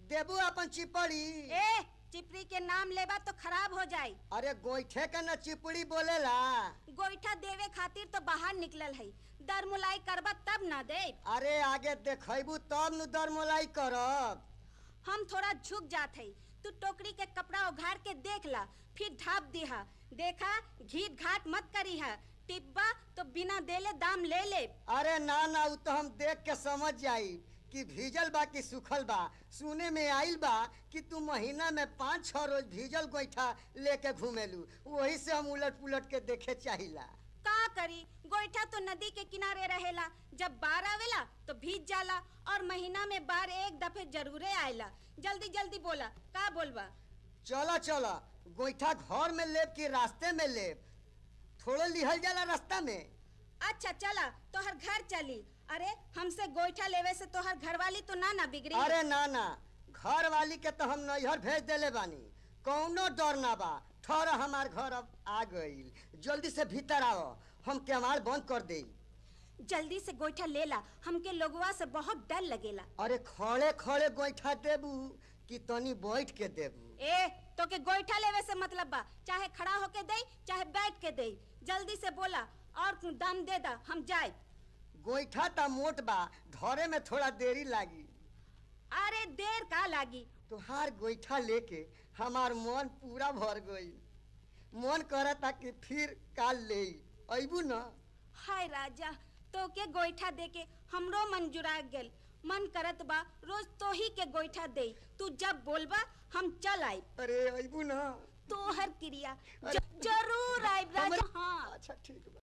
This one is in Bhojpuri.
देबू अपन चिपड़ी ए चिपरी के नाम लेबा तो खराब हो जाई अरे गोईठे के न चिपड़ी बोलेला गोईठा देवे खातिर तो बाहर निकलल है दर मुलाई करबा तब ना दे अरे आगे देखबू तब न दरमोलाई करब हम थोड़ा झुक जात है तू टोकरी के कपड़ा उघाड़ के देख ला फिर ढाप दिहा देखा घीट घाट मत करी है टिब्बा तो बिना देले दाम ले ले अरे ना ना उ तो हम देख के समझ जाई कि भीजल बा कि सूखल बा सुने में आइल बा कि तू महीना में पाँच छह रोज भीजल गोईठा लेके घूमेलू वही से हम उलट पुलट के देखे चाहिला का करी गोईठा तो नदी के किनारे रहेला जब बाढ़ आवेला तो भीज जाला और महीना में बाढ़ एक दफे जरूरे आएला जल्दी जल्दी बोला का बोलबा चला चला गोईठा घर में लेब कि रास्ते में लेब थोड़े लिहल जाला रास्ता में अच्छा चला तोहर घर चली अरे हमसे गोईठा लेवे से तोहर घरवाली तो ना ना बिगड़ी अरे ना ना घर वाली के तो हम नैहर भेज देले बानी कौनो डर ना बा ठहर हमार घर अब आ गईल जल्दी से भीतर आओ हम केवाड़ बंद कर देई जल्दी से गोईठा ले ला हमके लोगवा से बहुत डर लगेला अरे खड़े खड़े गोईठा देबू कि तनी बैठ के देबू ए तो के गोईठा लेवे से मतलब बा चाहे खड़ा होके दे चाहे बैठ के दे जल्दी से बोला और दाम दे दा हम जाए गोईठा ता मोट बा धरे में थोड़ा देरी लागी अरे देर का लागी तुहार गोईठा लेके हमार मन पूरा भर गई मन करता कि फिर काल ले अबू न हाय राजा तो के गोईठा दे के हमरो मन जुड़ा गेल मन करत बा रोज तो ही के गोईठा दे तू जब बोलबा हम चल आई अरे अबू न तोहर क्रिया ज- जरूर आइब राजा हमरे- हाँ अच्छा ठीक बा